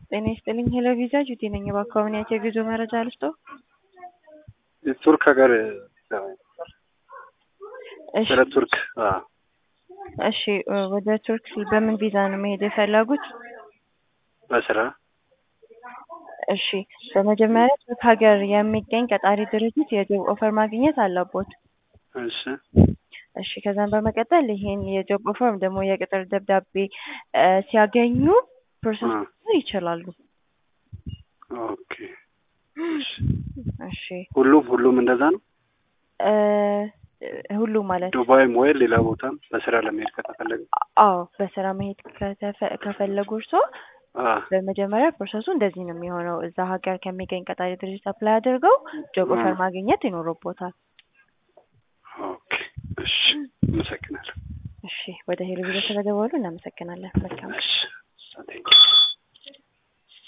ጤና ይስጥልኝ ሄሎ ቪዛ ጁቲ ነኝ። በአካባቢያቸው የጉዞ መረጃ ልስጦ? ቱርክ ሀገር እሺ ወደ ቱርክ አዎ። እሺ ወደ ቱርክ በምን ቪዛ ነው መሄድ የፈለጉት? በስራ እሺ በመጀመሪያ ቱርክ ሀገር የሚገኝ ቀጣሪ ድርጅት የጆብ ኦፈር ማግኘት አለቦት። እሺ እሺ ከዛም በመቀጠል ይሄን የጆብ ኦፈር ወይም ደግሞ የቅጥር ደብዳቤ እ ሲያገኙ ፕሮሰስ አ ይችላሉ። ኦኬ እሺ እሺ ሁሉም ሁሉም እንደዛ ነው። እ ሁሉም ማለት ዱባይም ወይ ሌላ ቦታም በስራ ለመሄድ ከተፈለገ አዎ በስራ መሄድ ከተፈ- ከፈለጉ እርስዎ አ በመጀመሪያ ፕሮሰሱ እንደዚህ ነው የሚሆነው። እዛ ሀገር ከሚገኝ ቀጣሪ ድርጅት አፕላይ አድርገው ጆብ ኦፈር አ ማግኘት ይኖርቦታል። ኦኬ እሺ አመሰግናለሁ። እሺ ወደ ሄሎ ቪዛ ስለደወሉ እናመሰግናለን። መልካም ቀን። እሺ ቴንኪው